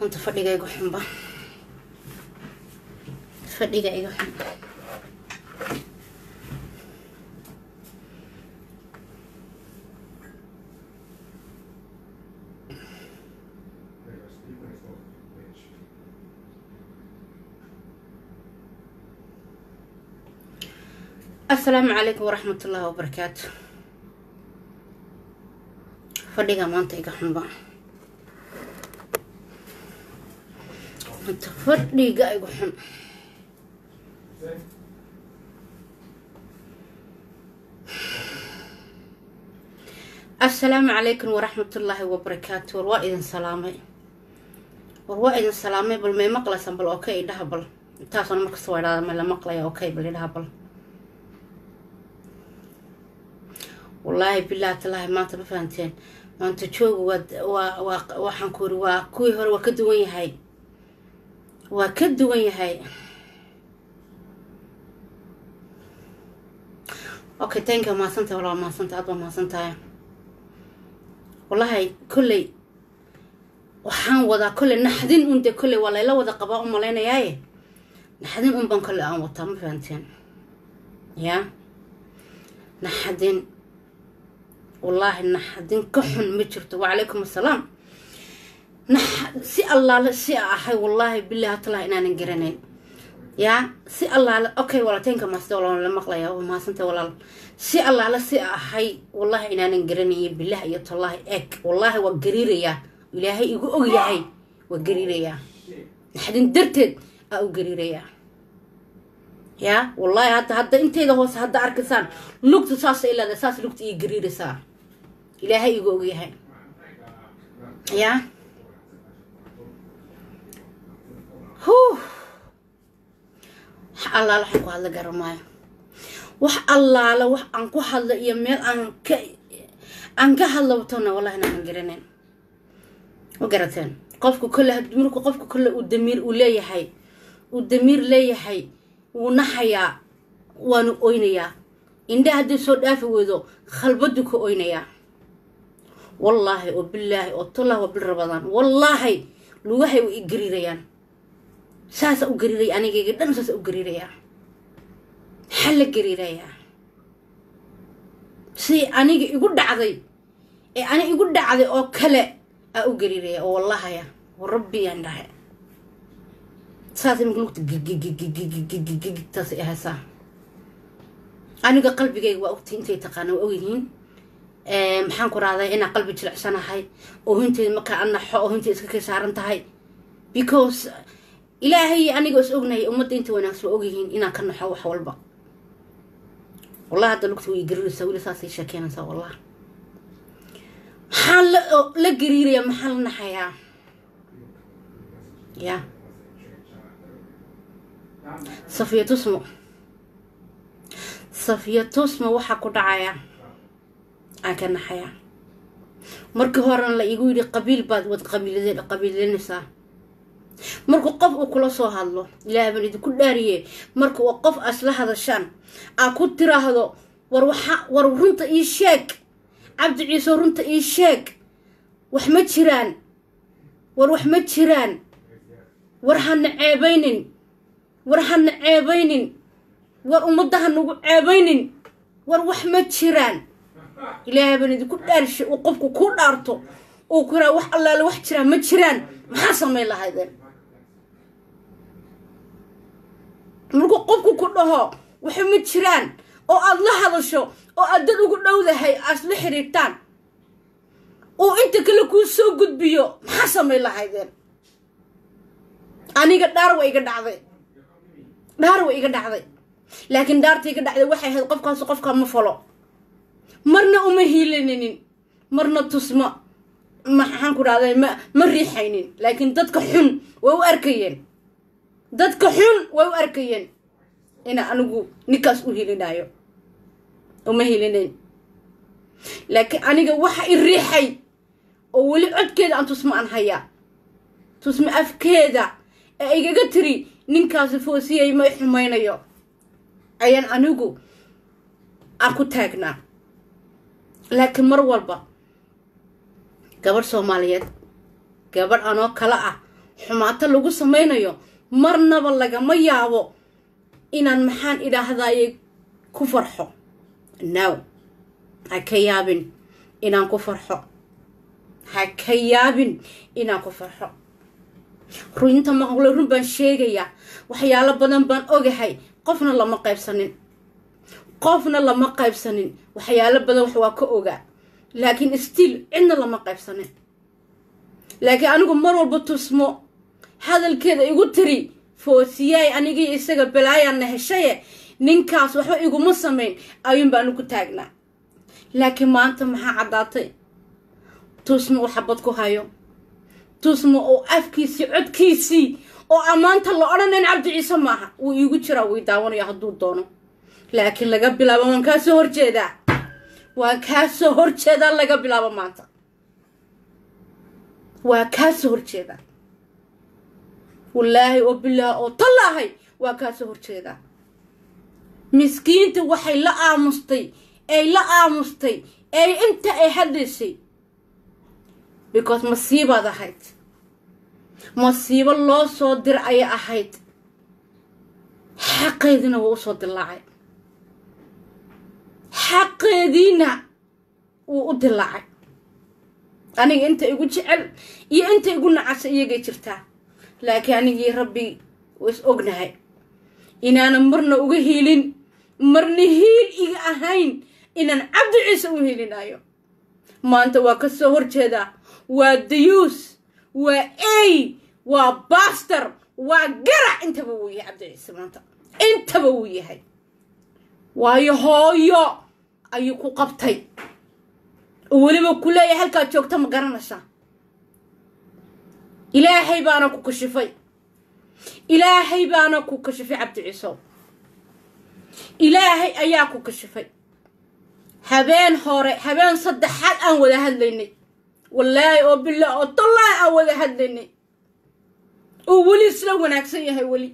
hunta fadhiga igu xunba fadhiga iga xun asalaamu calaykum waraxmat ullaahi wabarakaatu fadhiga maanta iga xunba maanta fadhiga igu xun asalaamu calaykum waraxmatullaahi wabarakaatu war waa idin salaamay war waa idin salaamay bal may maqlaysaan bal okay idhaha bal intaasona markasta waa idhahda ma la maqlaya okay bal idhaha bal wallaahi bilaahi talaahi maanta ma fahanteen maanta joogu waa waa waxaan ku iri waa kuwii hore waa ka duwan yahay waa ka duwan yahay okay tanka mahadsantahay walaa mahadsantahay aad baa mahadsantahay wallahi kolley waxaan wadaa kolley naxdin un dee kolley waa layla wada qabaa u malaynayaaye naxdin un baan kolley aan wataa ma fahanteen yaa naxdin wallaahi naxdin ka xun ma jirto wacalaykum assalaam si allaale si a ahay wallaahi bilahi talah inaanan garanayn yaa si allaale okay walaalteenka maasida walaal la maqlaya waa mahadsantay walaal si allaale si a ahay wallaahi inaanan garanayo bilah iyo tallaahi eeg wallaahi waa gariirayaa ilaahay igu og yahay waa gariirayaa naxdin darteed aa u gariirayaa yaa wallaahi hadda hadda intayda hoose hadda arkaysaan lugta saasa ilaada saas lugta ii gariiraysaa ilaahay igu og yahay yaa huh wax allaala waxaan ku hadla garamaayo wax allaala wax aan ku hadla iyo meel aan ka aan ka hadla watona wallahi inaanan garanayn ma garateen qofka kolle marku qofka kolle uu damiir uu leeyahay uu damiir leeyahay wuu naxayaa waanu oynayaa indha haddii soo dhaafi weydo khalbadu ka oynayaa wallaahi oo bilaahi oo tallah waa bil rabadaan wallaahi lugahay way i gariirayaan saasa u gariiraya anigayga dhan saasa u gariirayaa maxaa la gariirayaa si aniga igu dhacday ee ani igu dhacday oo kale aa u gariiraya oo wallahaya rabbi aan dhahay saas iminka lugta gigigigigigigigigtaas ahaysaa aniga qalbigayga waa ogtay intay taqaana waa ogyihiin maxaan ku rahday inaa qalbi jilicsanahay oohinteeda markaa anaxo oohinteeda iska kay saaran tahay because ilaahay aniga is ognahay ummadda inta wanaagsan waa ogyihiin inaan ka naxo wax walba wallahi hadda lugta way gariiraysaa weli saasay sheekeynaysaa wallah maxaa la gariirayaa maxaa la naxayaa ya safiya tusmo safiya tusmo waxaa ku dhacaya aan ka naxaya markii horena la igu yidhi qabiil baad wad qabiil qabiilinaysaa markuu qof uu kula soo hadlo ilaahay baan idinku dhaariye marka uu qof asla hadashaan aa ku tiraahdo war waxa war runta ii sheeg cabdi ciise runta ii sheeg wax ma jiraan war wax ma jiraan war hana ceebaynin war hana ceebaynin war ummadda hanagu ceebaynin war wax ma jiraan ilaahay baan idinku dhaarishay uu qofku ku dhaarto uu ku yiraa wax allaale wax jiraan ma jiraan maxaa samayn lahaydeen markuu qofku ku dhaho waxa ma jiraan oo aad la hadasho oo aad dad ugu dhowdahay aad la xiriirtaan uu inta kale kuu soo gudbiyo maxaa samayn lahaydeen aniga dhaar wa iga dhacday dhaar wa iga dhacday laakiin dhaarta iga dhacday waxay ahayd qofkaas qofkaa ma falo marna uma hiilaninin marna tusma maxaan ku dhahday ma ma riixaynin laakiin dadka xun way u arkayeen dadka xun way u arkayeen ina anigu ninkaas u hilinaayo uma hilinayn laakiin aniga waxa i riixay oo weli codkeeda aan tusma aan hayaa tusma afkeeda ee igaga tiri ninkaasi foosiyay may xumaynayo ayaan anigu aan ku taagnaa laakiin mar walba gabadh soomaaliyeed gabadh anoo kale ah xumaato lagu samaynayo marnaba lagama yaabo inaan maxaan idhaahdaye ku farxo now ha ka yaabin inaan ku farxo ha ka yaabin inaan ku farxo runta maqle run baan sheegayaa waxyaalo badan baan ogahay qofna lama qaybsanin qofna lama qaybsanin waxyaalo badan wax waa ka ogaa laakiin stiil cidna lama qaybsanin laakiin anigu mar walba tusmo hadalkeeda igu tiri foosiyaay anigii isaga balaayaana heshaye ninkaas waxba iguma samayn ayuun baanu ku taagnaa laakiin maanta maxaa caddaatay tusmo uu xabad ku hayo tusmo oo afkiisii codkiisii oo ammaanta la odhanayn cabdi ciise maaha wuu iigu jiraa wuu daawanaya hadduu doono laakiin laga bilaabo waan kaa soo horjeedaa waan kaa soo horjeedaa laga bilaabo maanta waa kaa soo horjeedaa wallaahi oo bilaah oo tallaahay waa kaa soo horjeedaa miskiinta waxay la aamustay ay la aamustay ay inta ay hadlaysay because masiibaad ahayd masiibo loo soo dir ayay ahayd xaqeediina waa usoo dilaacay xaqeediina wuu u dilaacay aniga inta igu jecel iyo inta igu nacasa iyagay jirtaa laakiin anigii rabbi is ognahay inaanan marna uga hiilin marna hiil iga ahayn inaan cabdi ciise u hiilinayo maanta waa ka soo horjeedaa waa dayuus waa ey waa baster waa garac intaba wuu yahay cabdi ciise maanta intaba wuu yahay waayo hooyo ayuu ku qabtay oo weliba ku leeyahay halkaad joogta ma garanaysaa ilaahay baana ku kashifay ilaahay baana ku kashifay cabdi ciisow ilaahay ayaa ku kashifay habeen hore habeen saddexaad aan wada hadlaynay wallaahi oo billah oo tallaahi aan wada hadlaynay oo weli isla wanaagsan yahay weli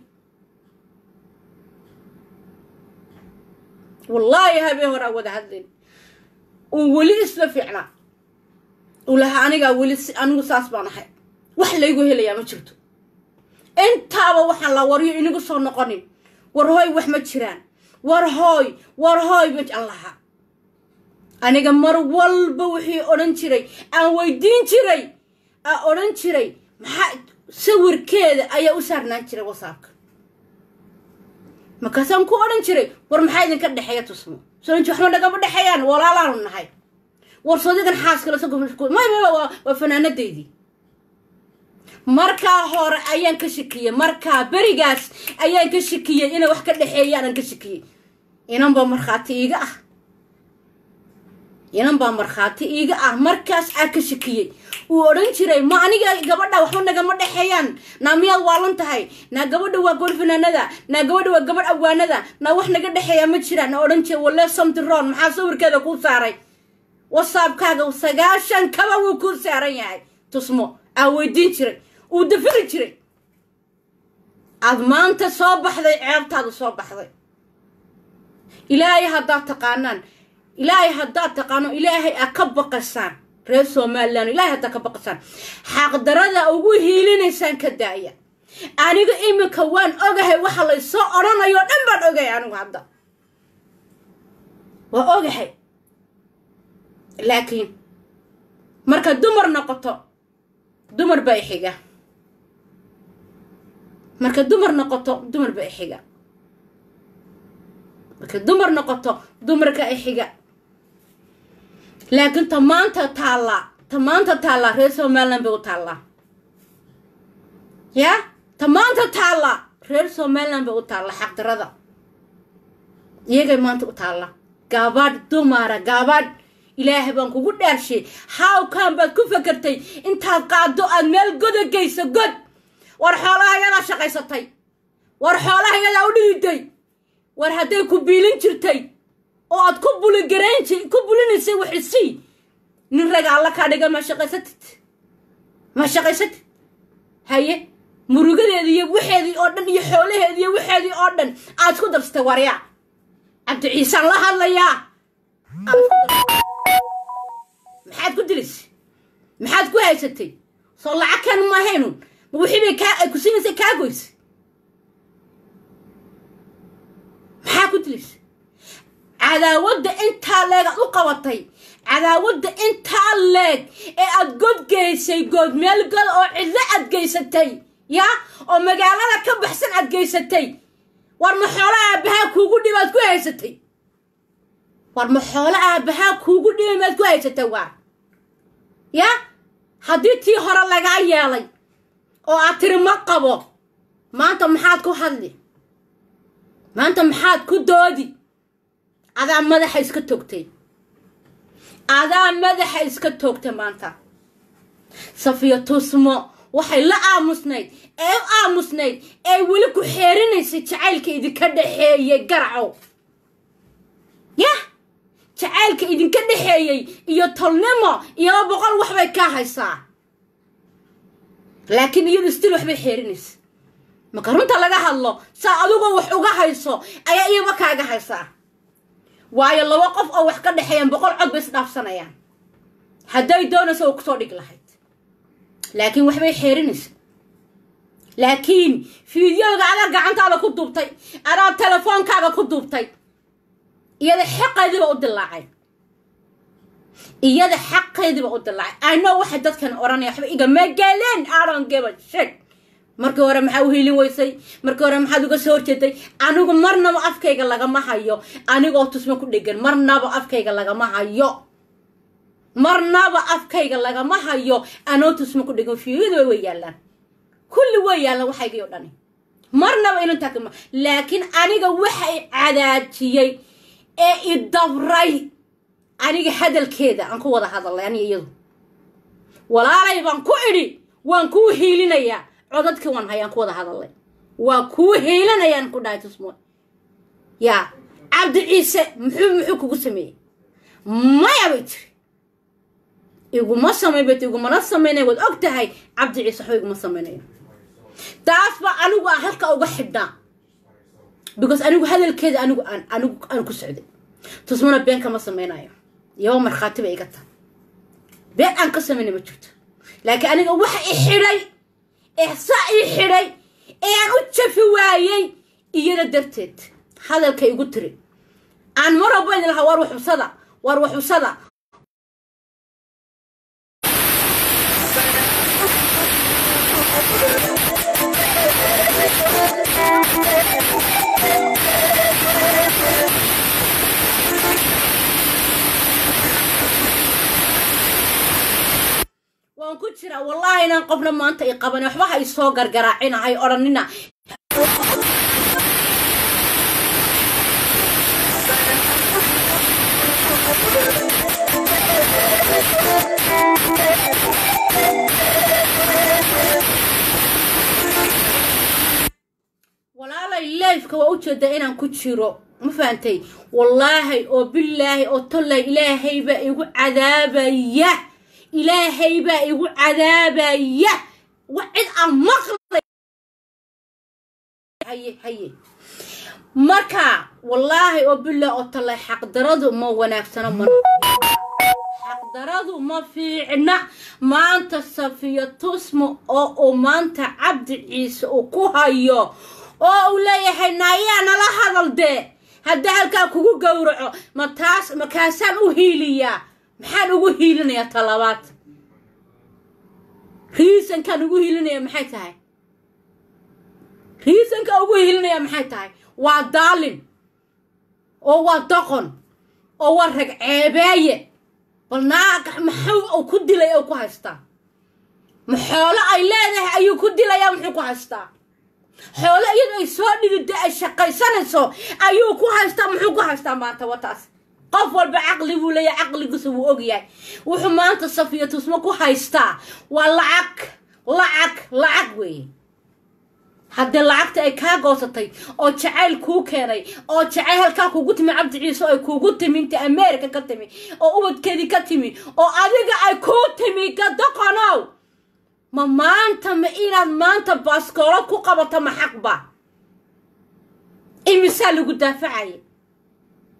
wallaahi habeen hore aan wada hadlaynay uu weli isla fiicnaa uu lahaa anigaa weli anigu saas baan ahay wax laygu helayaa ma jirto intaaba waxaan la waryo inagu soo noqonin war hooy wax ma jiraan war hooy war hooy ma aan lahaa aniga mar walba wixii odhan jiray aan weydiin jiray aan odhan jiray maxaa sawirkeeda ayaa u saarnaan jiray wasaabka markaasaan ku odhan jiray war maxaa idinka dhexeeya tusmo soonji waxma nagama dhexeeyaan walaalaanu nahay war soodigan xaaskala waa fanaanadeydii markaa hore ayaan ka shakiyey markaa berigaas ayaan ka shakiyey inay wax ka dhexeeyaanan ka shakiyey inan baa markhaati iiga ah inan baa markhaati iiga ah markaas aa ka shakiyey uu odhan jiray ma aniga gabadha waxba nagama dhexeeyaan naa miyaad waalan tahay naa gabadha waa gool fanaanada naa gabadha waa gabadh awaanada naa wax naga dhexeeya ma jiraan na odhan jiray walle samtiron maxaa sawirkeeda kuu saaray wasaabkaaga sagaashan kaba wuu kuu saaran yahay tusmo aa weydiin jiray uu dafiri jiray aad maanta soo baxday ceebtaadu soo baxday ilaahay haddaad taqaanaan ilaahay haddaad taqaano ilaahay aa ka baqasaan reer somalilan ilaahay haddaad ka baqasaan xaqdarada ugu hiilinaysaan ka daaya aniga iminka waan ogahay waxa laysoo odhanayo dhan baan ogahay anigu hadda waa ogahay laakiin marka dumar noqoto dumar baa ixiga marka dumar noqoto dumar baa ixiga marka dumar noqoto dumarka ixiga laakiin ta maanta taallaa ta maanta taallaa reer somalilan bay u taallaa yaa ta maanta taallaa reer somalilan bay u taallaa xaqdarada iyagay maanta u taallaa gaabadh dumara gaabadh ilaahay baan kugu dhaarshay hawkan baad ku fakartay intaad qaado aad meel goda geyso god war xoolaha yadaa shaqaysatay war xoolaha yadaa u dhididay war hadday ku biilin jirtay oo aad ku buligarayn ku bulinaysay waxisii nin raga alla kaa dhiga ma shaqaysatid ma shaqaysatid haye murugadeedii iyo waxeedii oo dhan iyo xoolaheedii iyo waxeedii oo dhan aad isku darsatay waryaa cabdi ciisaan la hadlayaa maxaad ku dilaysay maxaad ku haysatay soo lacag kan maahaynun ma wixii bay kaa ay ku siinaysa kaa goysay maxaa ku dilaysa cadaawadda intaa leeg aad u qabatay cadaawadda intaa leeg ee aad god geysay good meel god oo cidlo aad geysatay yaa oo magaalada ka baxsan aad geysatay war ma xoolo aabbahaa kuugu dhiba aad ku haysatay war ma xoolo aabbahaa kuugu dhiba maad ku haysatay waar yaa haddii tii hore lagaa yeelay oo aad tiri ma qabo maanta maxaad ku hadli maanta maxaad ku doodi adaa madaxa iska togtay adaa madaxa iska toogtay maanta safiya tusmo waxay la aamusnayd ee u aamusnayd ee weli ku xeerinaysay jacaylka idinka dhexeeyey garacow yah jacaylka idinka dhexeeyey iyo tolnimo iyaba boqol waxbay kaa haysaa laakiin iyadu stil waxbay xeerinaysa marka runta laga hadlo saa adigoo wax uga hayso ayaa iyaba kaaga haysaa waayo laba qof oo wax ka dhexeeyaan boqol cod bay isdhaafsanayaan hadday doonayso oo kusoo dhig lahayd laakiin waxbay xeerinaysa laakiin fiideoga adaa gacantaada ku duubtay adaa telefoonkaaga ku duubtay iyada xaqeediiba u dilaacay iyada xaqeediiba u dilaacay ano waxay dadkan odhanaya waxba igama galeen aron geba sheg markii hore maxaa u hiilin weysay markii hore maxaad uga soo horjeeday anigu marnaba afkayga lagama hayo anigoo tusmo ku dhegan marnaba afkayga lagama hayo marnaba afkayga lagama hayo anoo tusmo ku dhegan fiidaba way yaallaan kulli way yaallaan waxaygii o dhani marnaba inantaa kama laakiin aniga waxa i cadaajiyey ee i dabray aniga hadalkeeda aan ku wada hadalay aniga iyadu walaalay baan ku idhi waan kuu hiilinayaa codadkii waan hayaan ku wada hadalay waa kuu hiilanayaan ku dhahay tusmo yaa cabdi ciise muxuu muxuu kugu sameeyey maya bay tiri iguma samayn bay tiri igumana samaynaya waad og tahay cabdi ciise waxba iguma samaynayo taas baa anigu aan halka uga xidhnaa because anigu hadalkeeda anigu aan anigu aan ku socday tusmona been kama samaynayo iyaba markhaati bay iga tahay been aan ka samaynay ma jirto laakiin aniga waxa i xidhay ee saa ii xidhay ee aan u jafi waayey iyada darteed hadalka igu tiri aan mar walba idin lahaa war waxusada war waxusada waan ku jiraa wallaahi inaan qofna maanta i qaban waxba ha isoo gargaraacina hay odhanina walaalay leifka waa ujeedaa inaan ku jiro ma fahantay wallaahi oo bilaahi oo tollay ilaahay baa igu cadaabaya ilaahay baa igu cadaabaya wa cid aan maqlay haye haye marka wallaahi oo bilaahi oo tollay xaqdaradu ma wanaagsano ma xaqdaradu ma fiicna maanta safiya tusmo oo uu maanta cabdi ciise uu ku hayo oo uu leeyahay naayaa nala hadal dee haddii halkaa kugu gowraco ma taas makaasaan u hiiliyaa maxaan ugu hiilinayaa talabaad riisankaan ugu hiilinaya maxay tahay riisanka ugu hiilinaya maxay tahay waa daalin oo waa doqon oo waa rag ceebeeye bal naag maxuu uu ku dilay oo ku haystaa ma xoolo ay leedahay ayuu ku dilayaa muxuu ku haystaa xoolo iyadu ay soo dhigida ay shaqaysanayso ayuu ku haystaa muxuu ku haystaa maanta wataas qof walba caqli buu leeyahay caqligiisa wuu ogyahay wuxuu maanta safiya tusmo ku haystaa waa lacag lacag lacag weeye haddii lacagta ay kaa goosatay oo jacayl kuu keenay oo jacayl halkaa kugu timi cabdi ciise oo ay kuugu timi inta america ka timi oo ubadkeedii ka timi oo adiga ay kuu timi gadoqonow ma maanta ma inaad maanta baaskoolo ku qabato ma xaqba imisaa lagu daafacaya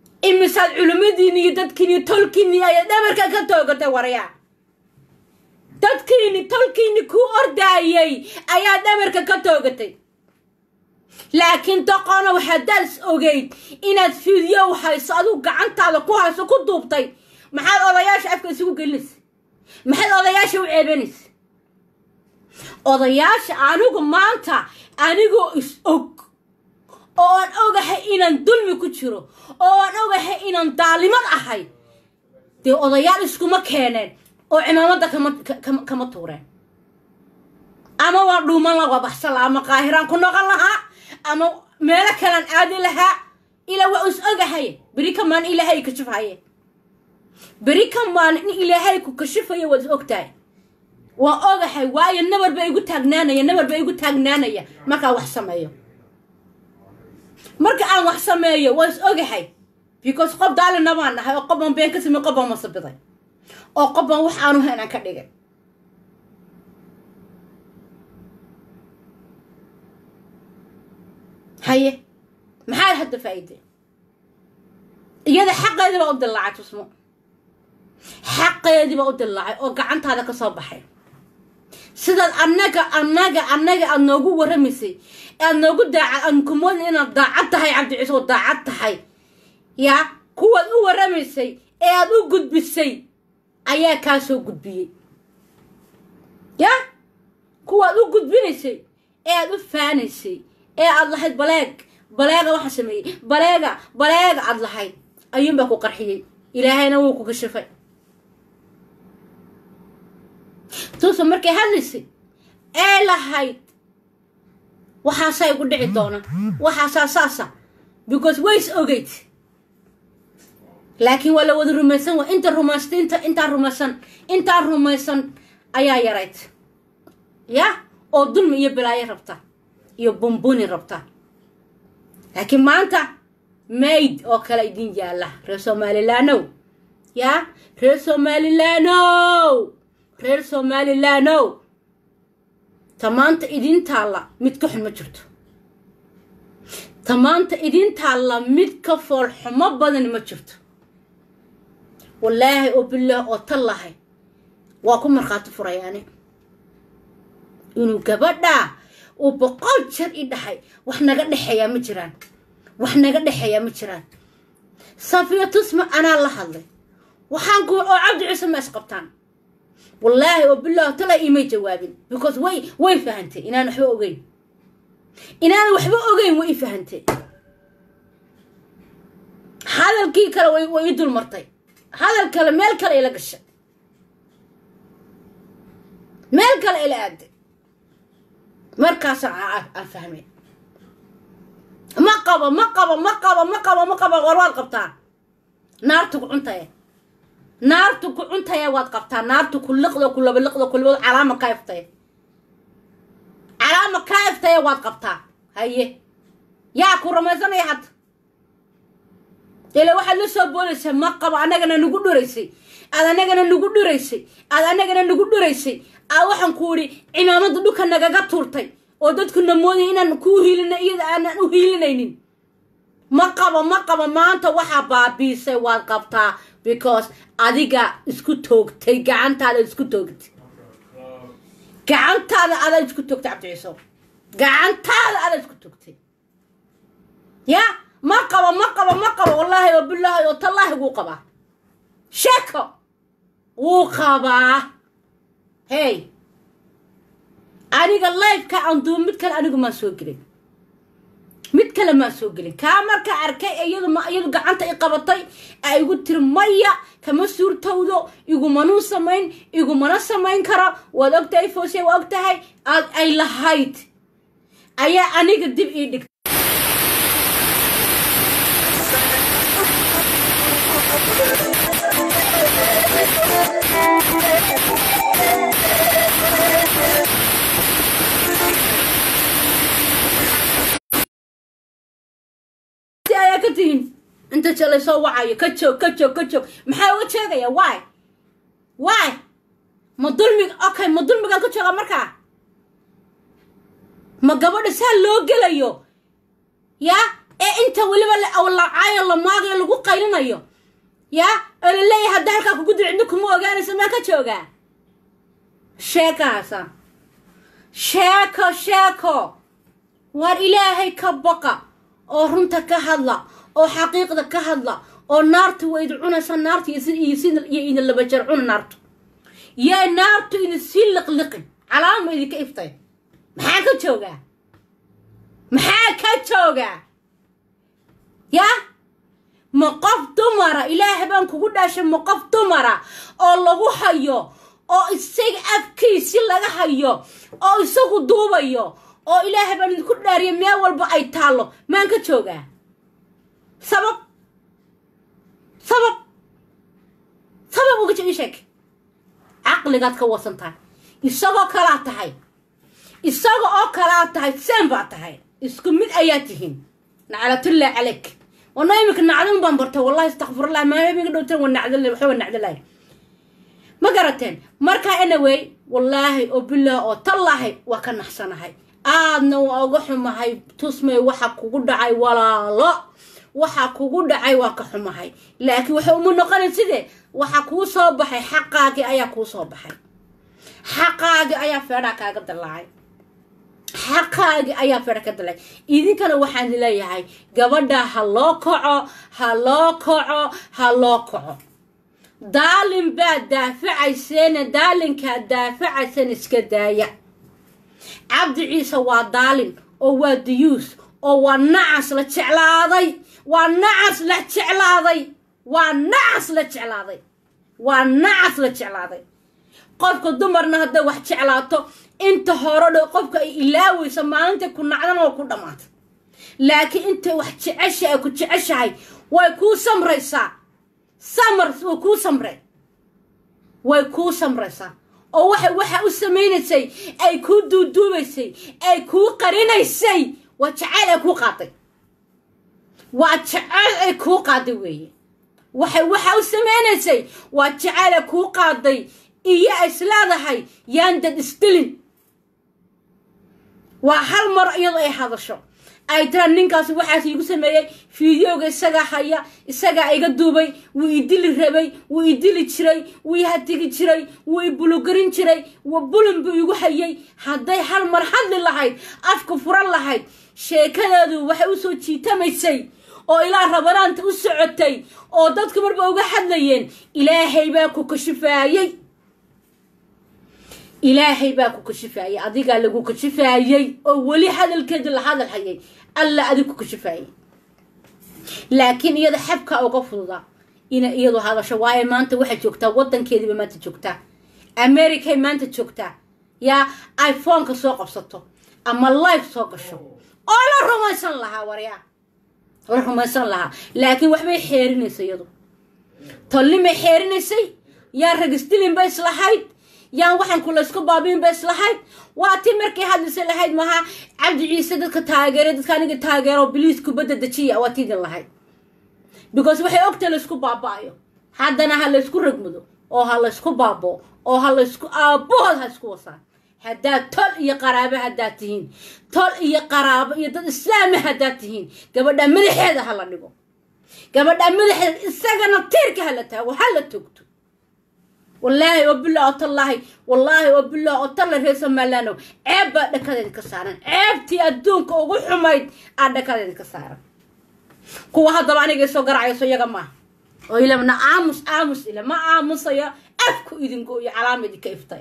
imisaad culimmadiini iyo dadkiini iyo tolkiini ay dhabarka ka toogatay waryaa dadkiini tolkiini kuu ordaayay ayaa dhabarka ka toogatay laakiin doqonow haddaad is ogeyd inaad fiidyow hayso adigu gacantaada ku hayso ku duubtay maxaad odayaasha afka isugu gelinaysa maxaad odayaasha u ceebanaysa odayaasha anigu maanta anigoo is og oo aan ogahay inaan dulmi ku jiro oo aan ogahay inaan daalimad ahay dee odayaal iskuma keeneen oo cimaamada kama tuureen ama waa dhuuman laga baxsan laha ama qaahiraan ku noqon lahaa ama meelo kalaan aadi lahaa ilaa waa is ogahay beri ka maalin ilaahay kashifaye beri ka maalin in ilaahay ku kashifayo waad is ogtahay waa ogahay waayo nabar ba igu taagnaanaya nabar ba igu taagnaanaya markaan wax sameeyo marka aan wax sameeyo waa is ogahay because qof daalina baan nahay oo qof baan been ka samey qof baan masabiday oo qof baan wax aanu haynaan ka dhigay haye maxaad hadda faa'iideen iyada xaqeedii baa u dillaacay tusmo xaqeedii baa u dillaacay oo gacantaada ka soo baxay sidaad annaga annaga annaga aada noogu warramaysay aad noogu daacad aan kumoodin inaad daacad tahay cabdi ciise oo daacad tahay yaa kuwaad u warramaysay ee aad u gudbisay ayaa kaa soo gudbiyey yaa kuwaad u gudbinaysay ee aad u faanaysay ee aad lahayd baleeg baleega waxaa sameeyey baleega baleega aad lahayd ayuunbaa ku qarxiyey ilaahayna wuu ku kashifay tuusa markay hadlaysay ee lahayd waxaasaa igu dhici doona waxaasaa saasa because ways ogeyd laakiin waa la wada rumaysan wa inta rumaysta inta intaa rumaysan intaa rumaysan ayaa yarayd ya oo dulmi iyo balaayo rabta iyo bumbuni rabta laakiin maanta mayd oo kale idin yaalla reer somalilaanow yaa reer somalilaanow reer somalilaanow ta maanta idin taalla mid ka xun ma jirto ta maanta idin taalla mid ka foolxumo badan ma jirto wallaahi oo bilaah oo tallahay waa ku markhaati furayaani inuu gabadhaa uu boqol jeer i dhahay wax naga dhexeeyaa ma jiraan wax naga dhexeeyaa ma jiraan safiya tusma anaa la hadlay waxaan ku oo cabdi ciise ma isqabtaan wallaahi oo bilaah tala imay jawaabin because way way fahantay inaan waxba ogeyn inaan waxba ogeyn way i fahantay hadalkii kale way way i dul martay hadal kale meel kale ila gashay meel kale ila aaday markaasaan aan fahmay ma qabo ma qabo ma qabo ma qabo ma qabo war waad qabtaa naartu ku cuntaye naartu ku cuntaya waad qabtaa naartu ku liqdo ku labaliqdo ku labado calaama kaa iftaye calaama kaa iftaye waad qabtaa haye yaa ku ramaysanaya hadda ila waxaad la soo boodaysaa ma qabo annagana nagu dhuraysay aad annagana nagu dhuraysay aad annagana nagu dhuraysay aad waxaan ku idhi cimaamada dhulka nagaga tuurtay oo dadkuna moodaya inaan kuu hiilina iyada aanan u hiilinaynin ma qabo ma qabo maanta waxaa baabiisay waad qabtaa because adiga isku toogtay gacantaada isku toogtay gacantaada adaa isku toogtay cabdi ciiso gacantaada adaa isku toogtay ya ma qabo ma qabo ma qabo wallaahi oo bilaahi oo tallaahi wuu qabaa sheeko wuu qabaa hey aniga lifeka aan duubo mid kale anigu maan soo gelin mid kale maan soo gelin kaa markaa arkay iyadu ma iyadu gacanta i qabatay a igu tiri maya kama suurtowdo igumanuu samayn igumana samayn karo waad ogtahay foose waa og tahay aad ay lahayd ayaa aniga dib ii dhigtay ayaa ka tihiin inta jalay soo wacayo ka joog ka joog ka joog maxaa uga jeegaya wy wy ma dulmiga okay ma dulmigaan ka jooga markaa ma gabadha saa loo gelayo yaa ee inta weliba lacaayo la maagayo lagu qaylinayo yaa oo la leeyahay hadda halkaa kugu dil cidna kuma ogaanaysa maa ka joogaa sheeko haysaa sheeko sheeko waar ilaahay ka baqa oo runta ka hadla oo xaqiiqda ka hadla oo naarta waa idin cunaysaa naarta iyo idin laba jeer cuna naartu yaa naartu idin sii liqliqin calaama idinka iftay maxaa ka joogaa maxaa ka joogaa yaa ma qof dumara ilaahay baan kugu dhaashay ma qof dumara oo lagu hayo oo isaga afkiisi laga hayo oo isagu duubayo oo ilaahay baan idinku dhaariya meel walba ay taallo maan ka joogaa sabab sabab sabab uga ii sheeg caqligaad ka wasan tahay isagoo kalaa tahay isaga oo kalaa tahay seen baa tahay isku mid ayaa tihiin naclatullah calayk wana iminka nacdin baan bartay wallahi istakfirullah maaminka dhowtan waa nacdal waxba nacdalay ma garateen markaa anaway wallaahi oo bilah oo tallahay waa ka naxsanahay aadna waa uga xumahay tusmay waxa kugu dhacay walaalo waxa kugu dhacay waa ka xumahay laakiin waxa uma noqonayn sidee waxa kuu soo baxay xaqaagii ayaa kuu soo baxay xaqaagii ayaa feedhaa kaaga dalaacay xaqaagii ayaa feedha ka dalacay idinkana waxaan leeyahay gabadha ha loo kaco ha loo kaco ha loo kaco daalin baad daafacayseena daalinkaad daafacayseen iska daaya cabdi ciise waa daalin oo waa diyuus oo waa nacas la jeclaaday waa nacas la jeclaaday waa nacas la jeclaaday waa nacas la jeclaaday qofka dumarna hadday wax jeclaato inta hore dhow qofka ay ilaaweyso maalinta ku nacdan oo ku dhammaata laakiin intay wax jecesha ay ku jeceshahay way kuu samraysaa samar way kuu samre way kuu samraysaa oo waxa waxa u samaynaysay ay kuu duuduubaysay ay kuu qarinaysay waa jacayl ay kuu qaaday waa jacayl ay kuu qaaday weeye waxay waxa u samaynaysay waa jacayl ay kuu qaaday iyo isleedahay yaan dad isdilin waa hal mar iyadoo ay hadasho ay tiraan ninkaasi waxaas iigu sameeyey fideoga isagaa haya isagaa iga duubay wuu idili rabay wuu idili jiray wuu ihatigi jiray wuu ibulugarin jiray wa bulin buu igu hayay hadday hal mar hadli lahayd afka furan lahayd sheekadeedu waxay usoo jiitamaysay oo ilaa rabanaanta u socotay oo dadku marba uga hadlayeen ilaahay baa ku kashifaayey ilaahay baa ku kashifaayey adigaa lagu kashifaayey oo weli hadalkeedii la hadal hayay alla adig ku kashifaayey laakiin iyada xabka uga fududa ina iyadu hadasho waayo maanta waxay joogtaa wadankeediiba maanta joogtaa americay maanta joogtaa yaa iphoneka soo qabsato ama life soo gasho oo la rumaysan lahaa waryaa la rumaysan lahaa laakiin waxbay xeerinaysa iyadu tolnimay xeerinaysay yaa ragisdilin ba islahayd yaan waxaan ku laysku baabiin ba islahayd waa ti markay hadlisa lahayd maha cabdi ciise dadka taageeray dadka aniga taageero biliis kubadda dejiya waa tidin lahayd because waxay ogtahay laysku baaba-ayo haddana ha laysku ragmudo oo ha laysku baabo oo ha laysku aabahood ha isku wasaan haddaad tol iyo qaraabo haddaad tihiin tol iyo qaraabo iyo dad islaama haddaad tihiin gabadha madaxeeda ha la dhigo gabadha madaxeeda isagana tiirka ha la taago ha la togto wallaahi oo billah oo tallaahi wallaahi oo billah oo talla reer somalilaano ceeb baa dhakadeeda ka saaran ceebtii adduunka ugu xumayd aa dhakadeeda ka saaran kuwa haddaba aniga soo garacayso iyaga maaha oo ilamna aamus aamus ile ma aamusayo afku idingo iyo calaama idinka iftay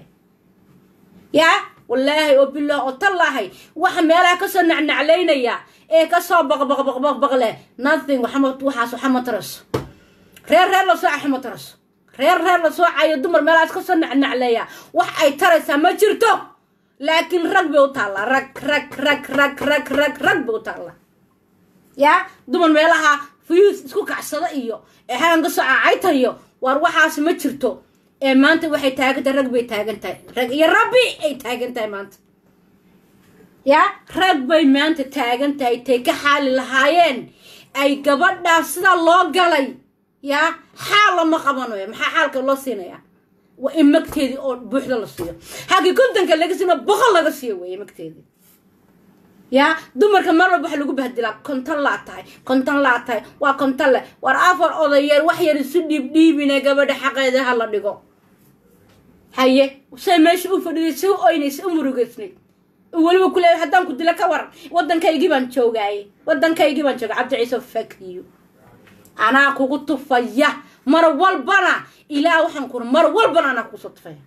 yaa wallaahi oo billah oo tallaahay waxa meelaha kasoo nacnaclaynaya ee kasoo baqbaqbaqbaq leh nothing waxaas waxa ma taraso reer reer lasoo caxa ma taraso reer reer la soo cayo dumar meelahaas kasoo nacnacleeya wax ay taraysaa ma jirto laakiin rag bay u taallaa rag rag rag rag rag rag rag bay u taallaa yaa dumar meelaha fuyuus isku kacsada iyo ee halan kasoo cacaytayo waar waxaas ma jirto ee maanta waxay taagan tahay rag bay taagan tahay rag iyo rabbi ay taagan tahay maanta yaa rag bay maanta taagan tahay tay ka xaali lahaayeen ay gabadhaas sidaa loo galay yaa xaal lama qabanayo maxaa xaalka loo siinayaa waa in magteedii oo buuxda la siiyo halkii kontonka laga siino boqol laga siiyo weeye magteedii yaa dumarka mar walba waxa lagu bahdilaa konton laa tahay konton laa tahay waa konton le war afar odayeer wax yar isu dhiibdhiibine gabadha xaqeeda ha la dhigo haye say meesha u fadhiday si u oynaysay u murugaysnayd weliba ku leeyahay haddaan ku dilo ka waran waddankaygii baan joogaaye waddankaygii baan jooga cabdi ciise fakiyo anaa kugu tufaya mar walbana ilaa waxaan kuri mar walbana anaa kugu soo tufaya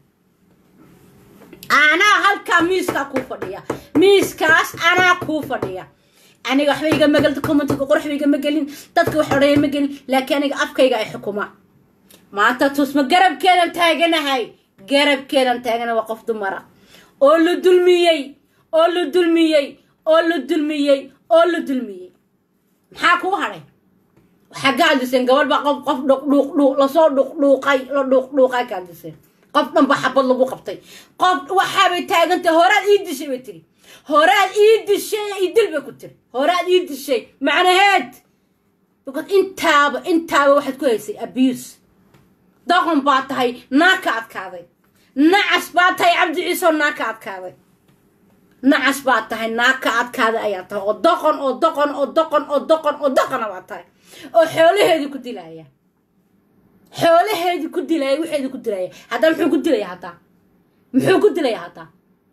anaa halkaa miiskaa kuu fadhiya miiskaas anaa kuu fadhiya aniga waxba iga magal commentiga qorxba igama gelin dadka wax odhaya ma gelin laakiin aniga afkayga ay xukumaan maanta tusma garabkeedan taaganahay garabkeedan taagana waa qof dumara oo la dulmiyey oo la dulmiyey oo la dulmiyey oo la dulmiyey maxaa kuu hadhay waxaa ka hadliseen gabadh baa qof qof dhuqdhuuq lasoo dhuqdhuuqay la dhuuqdhuuqay ka hadliseen qof dhan ba xabad lagu qabtay qof waxaabay taagantay horaad ii dishay bay tiri horaad ii dishay ii dil bay ku tiri horaad ii dishay macnaheed because intaaba intaaba waxaad ku haysay abuse doqon baa tahay naa ka adkaaday nacas baa tahay cabdi ciiseoo naa ka adkaaday nacas baa tahay naa ka adkaaday ayaa tahay oo doqon oo doqon oo doqon oo doqon oo doqona baa tahay oo xoolaheedii ku dilaya xoolaheedii ku dilaya waxeedii ku dilaya haddaa muxuu ku dilaya haddaa muxuu ku dilaya haddaa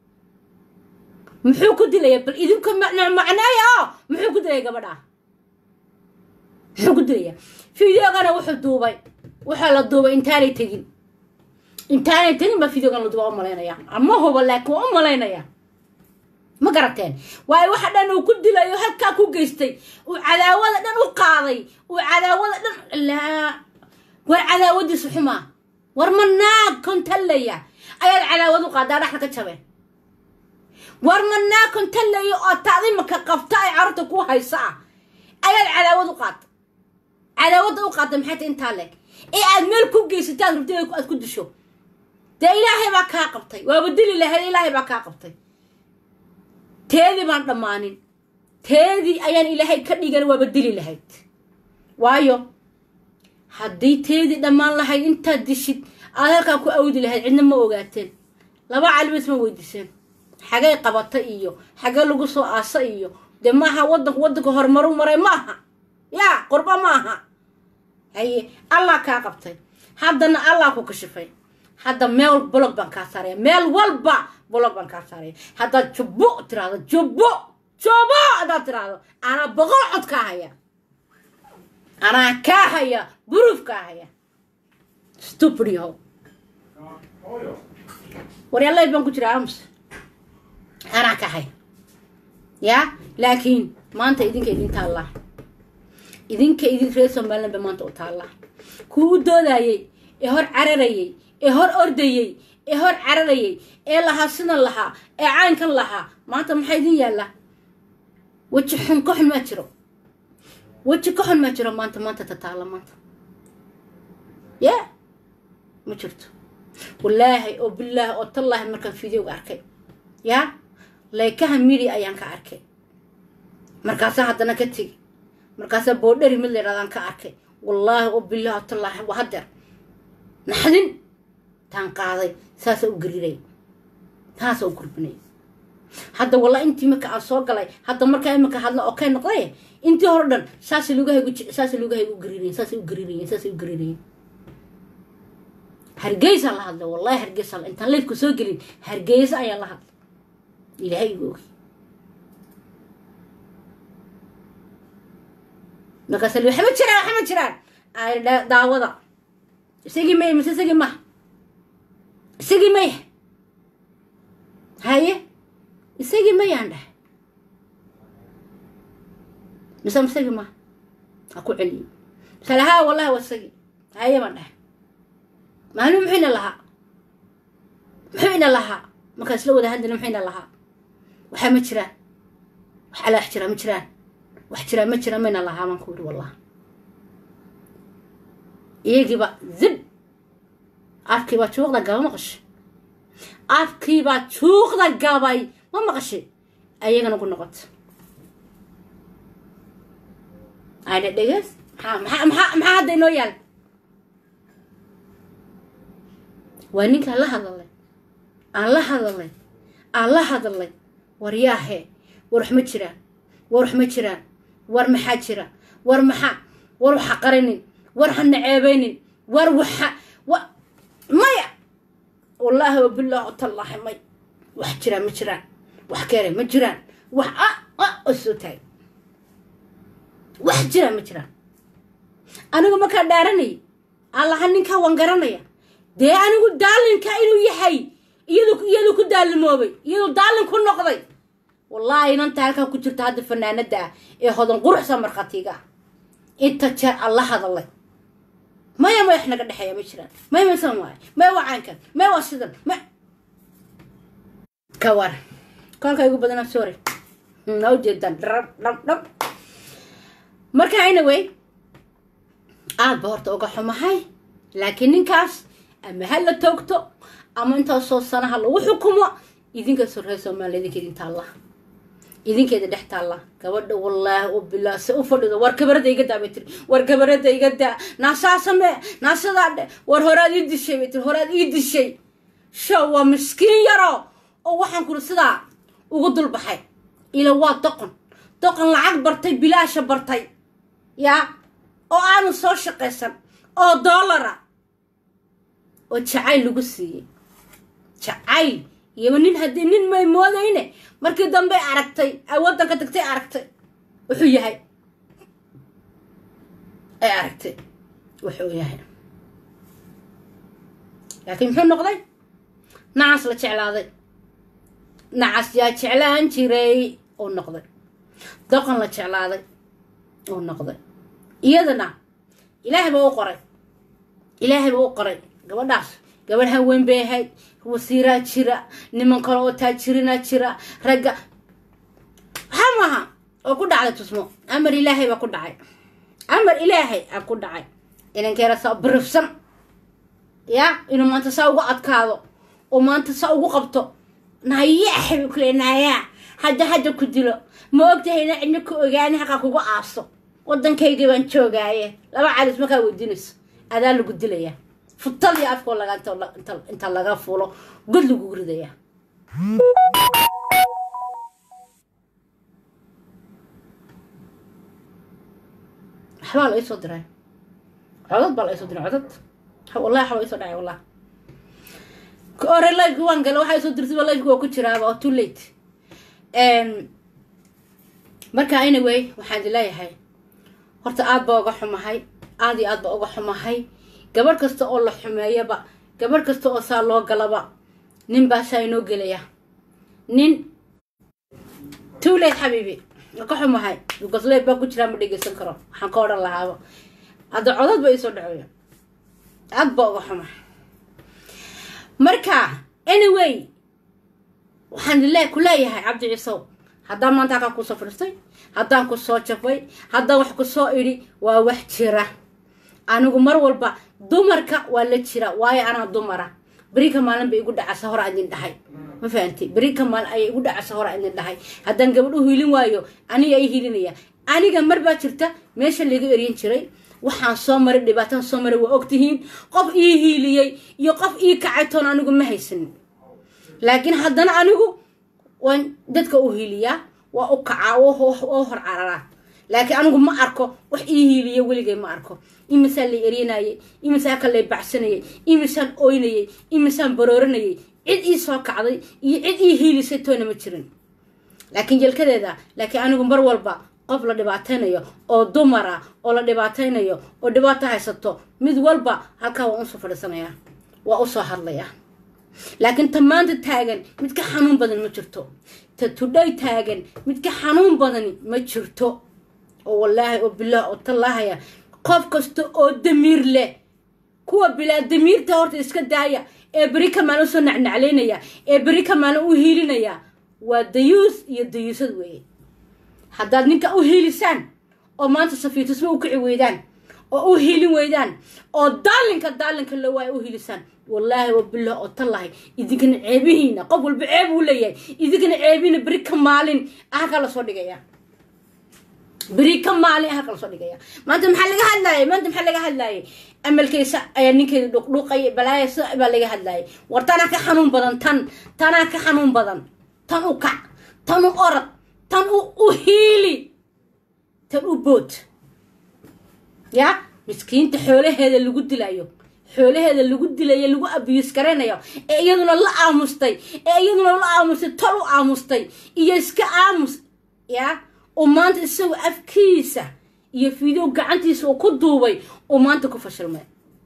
muxuu ku dilaya bal idinku macneeya oo muxuu ku dilaya gabadha muxuu ku dilaya videogana wuxuu duubay waxaa la duubay intaanay tegin intaanay tegin baa videogan la duuba u malaynaya ama huba laakiin waa u malaynaya ma garateen waayo waxa dhan uu ku dilayo halkaa ku geystay uu cadaawada dhan u qaaday uu cadaawada dhan laa war cadaawadiisu xumaa war ma naag kontallaya ayaad cadaawad u qaadaa dhexda ka jabeen war ma naag kontallaya oo taadimaka qabta ay carruurta ku haysa ah ayaad cadaawad u qaata cadaawadda u qaata maxay tahay intaa leeg ee aad meel ku geysatay aad rabtay aad ku disho dee ilaahay baa kaa qabtay waaba dili lahayd ilaahay baa kaa qabtay teedii baan dhammaanin teedii ayaan ilaahay ka dhigan waaba dili lahayd waayo haddii teedii dhammaan lahayd intaad dishid aad halkaa ku awdi lahayd cidna ma ogaateen laba calimis ma weydiiseen xagay qabata iyo xagee lagu soo aasa iyo dee maaha waddanku waddanka horumaru maray maaha yaa qurba maaha haye allah kaa qabtay haddana allah ku kashifay hadda meel blog baan kaa saaraya meel walba blog baan kaa saaraya haddaad jubbo tiraahdo jubbo jubbo haddaad tiraahdo anaa boqol cod kaa haya anaa kaa haya buruuf kaa haya stupid yahow waryaalay baan ku jiraa ams anaa kaa haya yaa laakiin maanta idinka idin taallaa idinka idin reer somaliland ba maanta u taallaa kuu u doodayey ee hor cararayey ee hor ordayey ee hor cararayay ee lahaa sidan lahaa ee caynkan lahaa maanta maxaa idin yaallaa weji xun ka xun maa jiro weji ka xun maa jiro maanta maanta tataalla maanta ya ma jirto wallaahi oo bilaahi oo tallaahi markaan videoga arkay yaa laykaha media ayaan ka arkay markaasaa haddana ka tegi markaasaa boodheri mid la yidhahdaan ka arkay wallaahi oo bilaahi oo tallaahi waa hadeer naxdin taan qaaday saasa u gariray taasa u gurbinay hadda walla intii marka aan soo galay hadda markaa imanka hadla oo kay noqday intii hore dhan saasa lugahaygu saasa lugahaygu u garirayeen saasay u garirayeen saasay u garirayeen hargeysa la hadlay wallahi hargeysa intaan leydku soo gelin hargeysa ayaa la hadlay ilaahay igu ogi markaasa li waxma jiraan waxma jiraan ay daawada isagii may mise isagii maha isagii maya haye isagii mayaan dhahay mise isagii maha ha ku celiyo misale haa wallahi waa isagii haye baan dhahay maalin muxuu ina lahaa muxuu ina lahaa markaan isla wada hadlina muxuu ina lahaa waxaa ma jiraan wax alaa wax jiraa ma jiraan wax jiraa ma jiraan mayna lahaa baan ku yidhi wallah iyagiiba zib afkiibaa juuqda gaba maqashay afkiibaa juuqda gabay ma maqashay ayagana ku noqota ayna dhegeys maxaa maxaa maxaa maxaa hadda inoo yaal waa ninkaan la hadalay aan la hadalay aan la hadalay war yaahe war wax ma jiraan war wax ma jiraan war maxaa jira war maxaa war waxa qarinin war ha naceebaynin war waxa wa maya wallahi wallaahi wabilah tallahi may wax jiraan ma jiraan wax keere ma jiraan wax a a oo soo taagay wax jiraan ma jiraan anigu markaa dhaaranay allaha ninkaa waan garanaya dee anigu daalinka inuu yahay iyadu iyadu ku daalimoobay iyadu daalin ku noqday wallaahi inanta halkaa ku jirta hadda fanaanada ah ee hodan quruxsa markhaatiga ah inta jeer alla hadalay maya ma wax naga dhexeeya ma jiraan maya masan waayo maya waa caynkan maya waa sidan ma ka war kolka igu badana sorry na ujeedaan dhab dhab dhab marka anyway aad ba horta uga xumahay laakiin ninkaas ama ha la toogto ama intaasoo sanaha lagu xukumo idinka sorree soomaaliya idinka idin taalla idinkeeda dhex taalla gabadha wallaahi u bilaa se u fadhido war gabarada iga daa bay tiri war gabarada iga daa naasaa samee naasadaa dhe war horaad ii dishay bay tiri horaad ii dishay show waa miskiin yaro oo waxaan kuri sidaa ugu dulbaxay ila waa doqon doqon lacag bartay bilaasha bartay yaa oo aanu soo shaqaysan oo doolara oo jacayl lagu siiyey jacayl iyaba nin haddii nin may moodayne markii dambey aragtay ay waddanka tagtay aragtay wuxuu yahay ay aragtay wuxuu yahay laakiin muxuu noqday nacas la jeclaaday nacas yaa jeclaan jiray uu noqday doqon la jeclaaday uu noqday iyadana ilaahay baa u qoray ilaahay baa u qoray gabadhaas gabadh haween bay ahayd wasiiraa jira niman kale oo taajirinaa jira ragga waxaa maaha oo ku dhacday tusmo amar ilaahay baa ku dhacay amar ilaahay aa ku dhacay inankeera saa birifsan ya inuu maanta saa ugu adkaado oo maanta saa ugu qabto nayaxay bay kule nayaa hadda hadda ku dilo ma ogtahay ina cidna ku ogaani haqaa kugu aaso waddankaygii baan joogaaye laba calis markaa weydiinayso adaa lagu dilayaa futal iyo afkoo laga inta laga fulo god lagugu ridayaa waxbaa la isoo diray codad baa la isoo diray codad wallahi waxbaa isoo dhacay wallah ore lifeki waan gala waxaa isoo dirtay lifeki waa ku jiraaba oo too late marka anyway waxaan idin leeyahay horta aad baa uga xumahay aad iyo aad baa uga xumahay gabadh kasta oo la xumeeyaba gabadh kasta oo saa loo galaba nin baa saa inoo gelaya nin too late xabiibi ka xumahay dugasley baa ku jiraa ma dhegeysan karo waxaan ka odhan lahaaba hadda codad ba iisoo dhaceeya aad baa uga xumahay marka anyway waxaan le ku leeyahay cabdi ciisow haddaan maanta halkaa kusoo fadhiistay haddaan ku soo jafay haddaan wax ku soo idhi waa wax jira anigu mar walba dumarka waa la jira waayo anaa dumara berika maalin bay igu dhacasa hore idin dhahay ma fahanti berika maalin ayay igu dhacasa hore idin dhahay haddaan gabadh u hiilin waayo aniga ay hiilinaya aniga mar baa jirta meesha laga eryan jiray waxaan soo maray dhibaataan soo maray waa ogtihiin qof ii hiiliyey iyo qof ii kacay toon anigu ma haysanin laakiin haddana anigu waan dadka u hiiliyaa waa u kacaa oo hor cararaa laakiin anigu ma arko wax ii hiiliya weligay ma arko imisaan lay eryanayay imisaan ka lay baxsanayay imisaan oynayay imisaan barooranayay cid ii soo kacday iyo cid ii hiilisay toona ma jirin laakiin jelkadeeda laakiin anigu mar walba qof la dhibaataynayo oo dumara oo la dhibaataynayo oo dhibaato haysato mid walba halkaa waa usoo fadhiisanaya waa usoo hadlaya laakiin ta maanta taagan mid ka xanuun badan ma jirto ta tudhay taagan mid ka xanuun badani ma jirto oo wallaahi oo bilaah oo tallaahaya qof kasta oo damiir leh kuwa bilaa damiirta horta iska daaya ee beri ka maalin usoo nacnaclaynaya ee beri ka maalin u hiilinaya waa dayuus iyo dayuusad weeye haddaad ninka u hiilisaan oo maanta safiitusma u kici weydaan oo u hiilin weydaan oo daalinka daalinka la waaya u hiilisaan wallaahi wa bilah oo tallahay idinkana ceebihiina qof walba ceeb uu leeyahay idinkana ceebihiina beri ka maalin halkaa lasoo dhigaya beri ka maalin halka lasoo dhigaya maanta maxaa laga hadlaayay maanta maxaa laga hadlaayay amalkeysa ayaa ninkeeda dhuqdhuuqay balaaya sida baa laga hadlaayay war tanaa ka xanuun badan tan tanaa ka xanuun badan tan u kac tan u orad tan u u hiili tan u bood ya miskiinta xoolaheeda lagu dilayo xoolaheeda lagu dilayo lagu abiyus garaynayo ee iyaduna la aamustay ee iyaduna la aamustay tol u aamustay iyo iska aamus ya oo maanta isagoo afkiisa iyo video gacantiisa uu ku duubay oo maanta ku fashilmay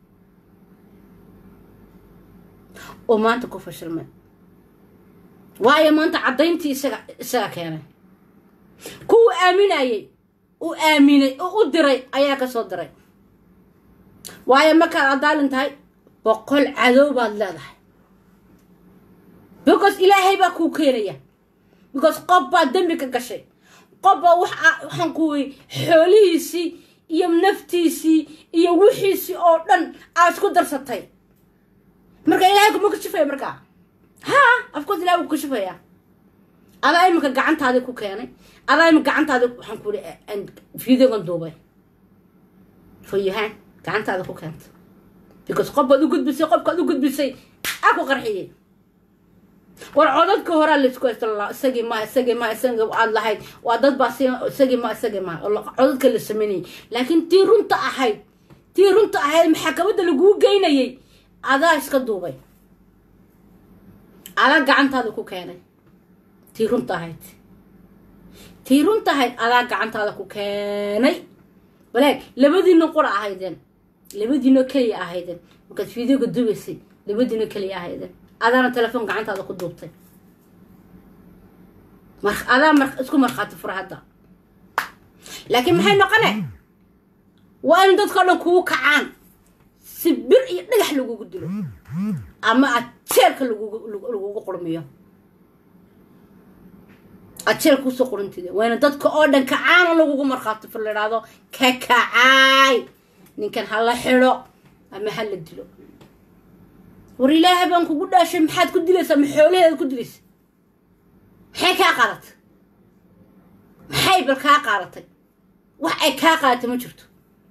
oo maanta ku fashilmay waayo maanta caddayntii isaga isaga keenay kuwa aaminayay u aaminay oo u diray ayaa ka soo diray waayo markaad adaalin tahay boqol cadow baad leedahay because ilaahay baa kuu keenaya because qof baa dembi ka gashay qof baa waxaan kuwey xoolihiisii iyo naftiisii iyo wixiisii oo dhan aad isku darsatay marka ilaahay kuma kashifaya markaa ha afcourse ilahay wuu kashifaya adaa iminka gacantaadii ku keenay adaa iminka gacantaadi waxaan ku ihi videogan duubay fayahaan gacantaada ku keenta because qof baad u gudbisay qofkaad u gudbisay aa ku qarxiyey war codadka horaa laisku haysto isagii ma isagii ma isagii aad lahayd waa dad baa si isagii ma isagii ma codadka la sameynayay laakiin tii runta ahayd tii runta ahayd maxakamadda laguu geynayay adaa iska duubay adaa gacantaada ku keenay tii runta ahayd tii runta ahayd adaa gacantaada ku keenay baleeg labadiina qura ahaydeen labadiino keliya ahaydeen markaad videoga dubaysay labadiino keliya ahaydeen adaana telefoon gacantaada ku duubtay mar adaa mar isku markhaati fura hadda laakiin maxay noqone waa in dadkao dhan kugu kacaan si bir iyo dhagax lagugu dilo ama aad jeelka lagugu qurmiyo aad jeelka kusoo qurintida waa ina dadka oo dhan kacaano lagugu markhaati fur la idhaahdo ka kacaay ninkan ha la xidho ama ha la dilo war ilaahay baan kugu dhaashay maxaad ku dilaysaa ma xoolaheeda ku dilaysa maxay kaa qaadatay maxay bal kaa qaadatay wax ay kaa qaadatay ma jirto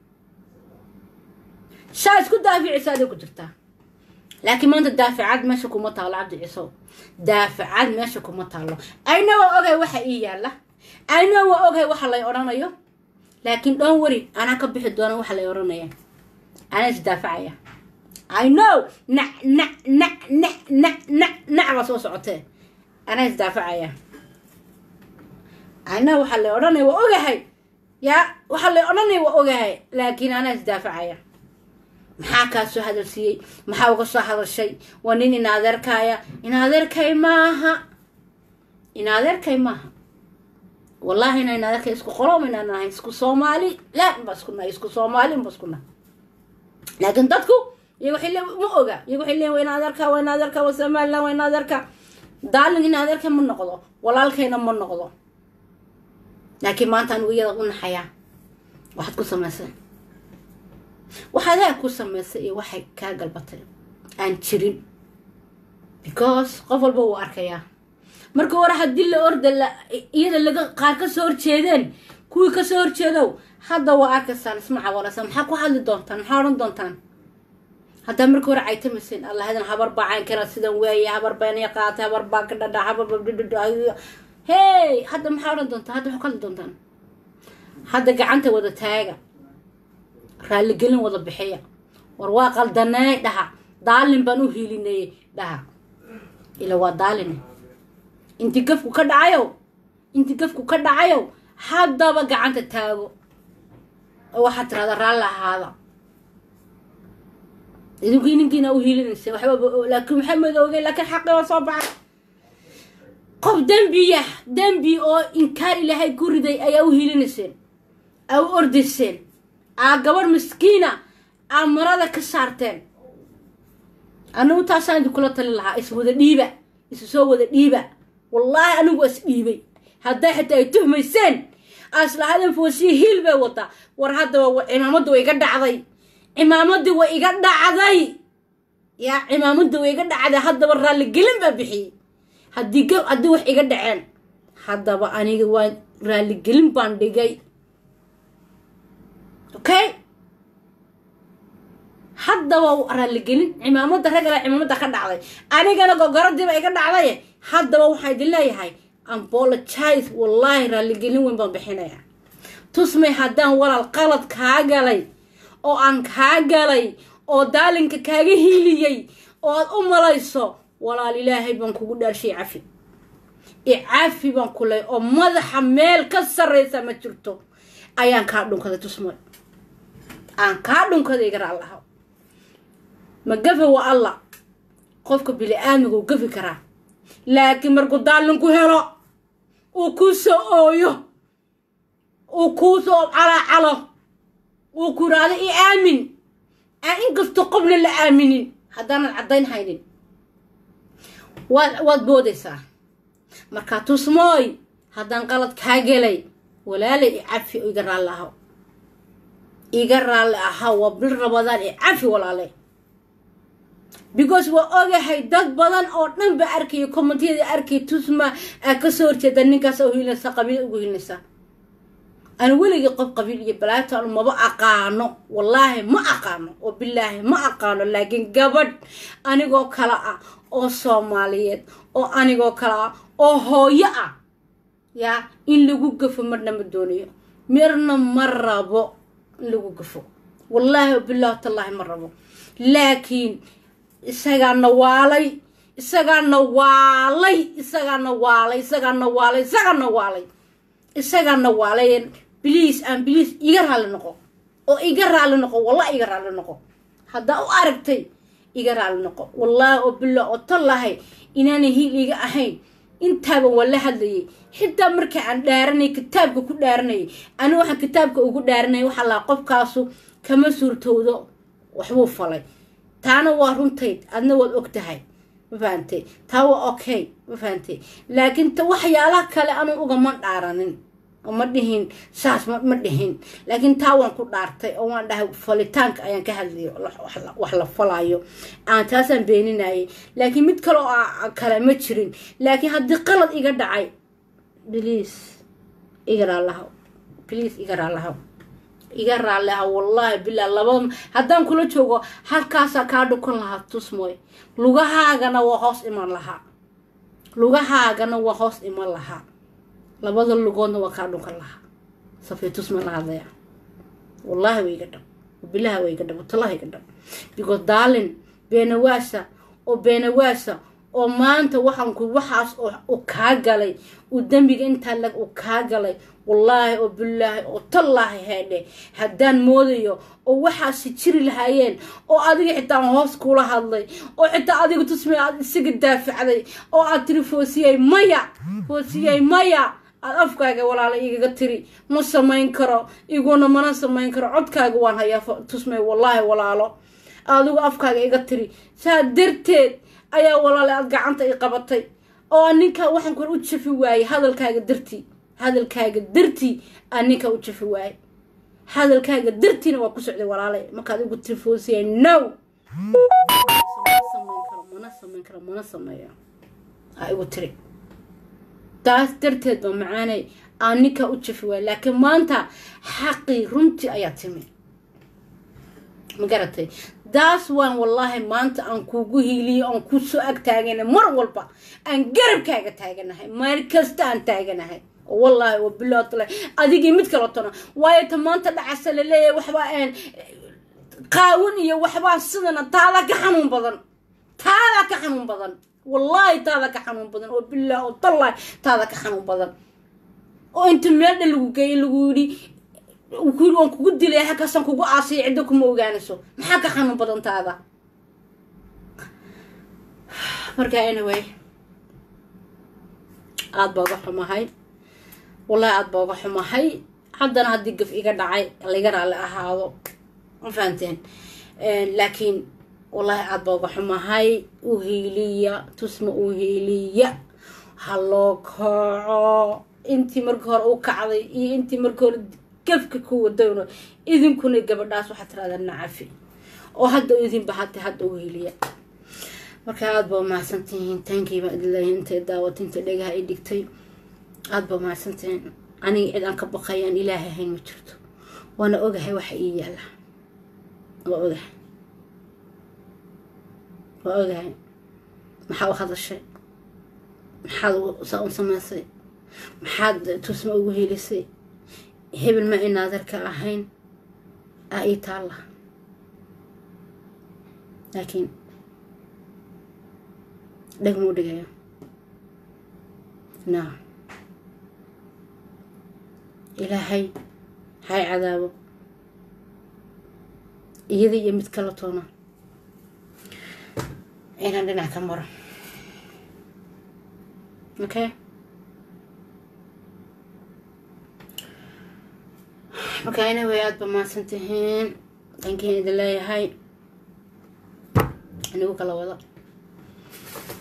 saa isku daaficisa aday ku jirtaa laakiin maanta daaficad meesha kuma taalo cabdi ciisow daaficad meesha kuma taalo ayna waa ogay waxa ii yaalla ayna waa ogay waxa lay odhanayo laakiin dhoon weri anaa ka bixi doona waxa lay odhanaya anaa isdaafacaya i know nac nac nac nac nac nac nac baa soo socotee anaa isdaafacaya ayna waxa lay odhanaya waa ogahay yaa waxa lay odhanaya waa ogahay laakiin anaa isdaafacaya maxaa kaa soo hadalsiiyey maxaa uga soo hadashay waa nin in adeerkaaya in adeerkay maaha in adeerkay maaha wallahi ina in adeerkay isku qolom inaan nahay isku soomaali laan ba isku nahay isku soomaalin ba isku nahay laakiin dadku iyaga waxay le ma oga iyaga waxay leeyin waa in adeerka waa in adeerka waa somaliland waa in adeerka daalin in adeerka ma noqdo walaalkayna ma noqdo laakiin maanta anigu iyada u naxayaa waxaad ku samaysay waxaad haa ku samaysay iyo waxay kaa galbatay aan jirin because qof walba wuu arkayaa marka hore haddii la orda la iyada laga qaar ka soo horjeedeen kuwii kasoo horjeedow hadda waa arkaysaan isma cawaraysa maxaa ku hadli doontaan maxaa odhan doontaan haddaa marka hore caytamayseen allahadan habar baa caynkana sidan weeye habar baanaya qaatay habar baa ka dhadha habar babdhidhidh hey hadda maxaa odhan doontaan hadda maxaa ku hadli doontaan hadda gacanta wada taaga raalligelin wada bixiya war waa qaldanay dhaha daalin baan u hiilinayay dhaha ila waa daaline inti gafku ka dhacayow inti gafku ka dhacayow haddaba gacanta taago oo waxaad tirahda raalli ahaada idinkii ninkiina u hiilinaysa waxba laakiin maxaa madoogay laakiin xaqi waa soo baxay qof dembiya dembi oo inkaar ilaahay ku riday ayaa u hiilinayseen aa u ordayseen aa gabarh miskiina aa marada ka saarteen anigu taasaan idinkula tali lahaa is wada dhiiba isu soo wada dhiiba wallaahi anigu is dhiibay hadday xitaa ay tuhmayseen aslahadan foosiya hiil bay wadaa war haddaba cimaamadda way iga dhacday cimaamadii way iga dhacday yaa cimaamadda way iga dhacday haddaba raalligelin baa bixiyey haddii g haddii wax iga dhaceen haddaba aniga waa raalligelin baan dhigay okay haddaba raalligelin cimaamada ragala cimaamada ka dhacday anigana gogoradiiba iga dhacday haddaba waxaan idin leeyahay ambologize wallaahi raalligelin weyn baan bixinaya tusmay haddaan walaal qalad kaa galay oo aan kaa galay oo daalinka kaaga hiiliyey oo aad u malayso walaal ilaahay baan kugu dhaarshay cafi icafi baan ku ley oo madaxa meel ka sarraysa ma jirto ayaan kaa dhunkaday tusmoy aan kaa dhunkaday garaa laha ma gafe waa allah qofka bili aadmiga uu gafi karaa laakiin markuu daalinku helo uu kuu soo ooyo uu kuu soo calaacalo uu ku yidhaahdo i aamin aan inkastoo qofna la aaminin haddaanad caddayn haynin waad waad boodaysaa markaa tusmooy haddaan qalad kaa gelay walaalay i cafi oo iga raalli ahaw iga raalli ahaw waa bil rabadaan i cafi walaale because waa ogahay dad badan oo dhan ba arkaya commentiyada arkaya tusma aa kasoo horjeeda ninkaas u hilinaysa qabiil ugu hilinaysa aan weligii qof qabiil iyo balaagtaan maba aqaano wallaahi ma aqaano oo bilaahi ma aqaano laakiin gabadh anigoo kale ah oo soomaaliyeed oo anigoo kale ah oo hooyo ah yaa in lagu gafo marna ma doonayo mirna ma rabo in lagu gafo wallaahi oo bilaahi tallaahi ma rabo laakiin isagaana waalay isagaana waalay isagaana waalay isagaana waalay isagaana waalay isagaana waalay biliis aan biliis iga raalli noqo oo iga raalli noqo wallahi iga raalli noqo haddaa u aragtay iga raalli noqo wallaahi oo billah oo tallahay inaanay hiil iga ahayn intaaban waa la hadlayay xitaa marka aan dhaaranay kitaabka ku dhaaranayay ani waxaan kitaabka ugu dhaaranayay waxaa lahaa qofkaasu kama suurtowdo waxbuu falay taana waa runtayd adna waad og tahay ma fahantay taa waa okay ma fahantay laakiin ta waxyaalaha kale anu ugama dhaaranin oo ma dhihin saas ma dhihin laakiin taa waan ku dhaartay oo waan dhahay falitaanka ayaan ka hadlayo wax la falayo aan taasaan beeninayay laakiin mid kale oo kale ma jirin laakiin haddii qalad iga dhacay bliis iga raalahaw bliis iga raalahaw iga raalli aha wallaahi bilaa labada haddaan kula joogo halkaasaa kaa dhukan lahaa tusmoy lugahaagana waa hoos iman lahaa lugahaagana waa hoos iman lahaa labada lugoodna waa kaa dhunkan lahaa safay tusma la hadlaya wallaahi way iga dhab bilaha way iga dhab talaha iga dhab because daalin beenawaasa oo beenawaasa oo maanta waxaan ku waxaas u kaa galay uu dembiga intaa lag uu kaa galay wallaahi oo bilaahi oo tallaahi heedhe haddaan moodayo oo waxaasi jiri lahaayeen oo adiga xitaa hoos kula hadlay oo xitaa adiga tusmay aad isaga daafacday oo aad tiri foosiyey maya foosiyey maya aad afkaaga walaala igaga tiri ma samayn karo iguna mana samayn karo codkaaga waan hayaa tusmay wallaahi walaalo adigu afkaaga iga tiri saa darteed ayaa walaale aad gacanta i qabatay oo ninkaa waxaan kor u jafi waayey hadalkaaga dartii hadalkaaga dartii aan ninkaa u jafi waayey hadalkaaga dartiina waa ku socday walaale markaad igu tifoosiyay no samayn karo mana samayn karo mana sameeyo aa igu tiri taas darteed ba macaanay aan ninkaa u jafi waayey laakiin maanta xaqii runtii ayaa timi ma garatay daas waan wallaahi maanta aan kuugu hiiliyo aan ku soo ag taagana mar walba aan garabkaaga taaganahay meel kasta aan taaganahay wallaahi wabilaatala adigii mid kala tona waayo ta maanta dhacasa laleeyahay waxbaa aan qaawan iyo waxbaa sidana taada ka xanuun badan taada ka xanuun badan wallaahi taada ka xanuun badan oo bilaah oo tallaahi taada ka xanuun badan oo inta meeldha lagu geeyay lagu yidhi kuyiri waan kugu dilay halkaasaan kugu aasaya ciddo kuma ogaanayso maxaa ka xanuun badan taada marka anyway aada baa uga xumahay wallahi aada baa uga xumahay haddana haddii gaf iga dhacay laga raalli ahaado ma fahanteen laakiin wallahi aada baa uga xumahay u hiiliya tusma u hiiliya ha loo kaco intii markii hore u kacday iyo intii markii hore gafka ku wadayno idinkuna gabadhaas waxaad tirahdaan nacafi oo hadda idinba hata hadda u heliya marka aada baa mahadsantihiin taankii baa idinleeyahay intay daawata inta dhegaha i dhigtay aada baa mahadsantihiin aniga cid aan ka baqayaan ilaahay ahayn ma jirto waana ogahay waxa ii yaala waa ogahay waa ogahay maxaa u hadashay maxaad saa u samaysay maxaad tusma ugu helisay hebel ma inaadarka ahayn aa ii taalla laakiin dhegmuu dhigaya na ilaahay hay cadaabo iyada iyo mid kala toona inaan dhinac ka maro okay marka anyway aada ba mahadsan tihiin dhankiin idin leeyahay anigu kala wada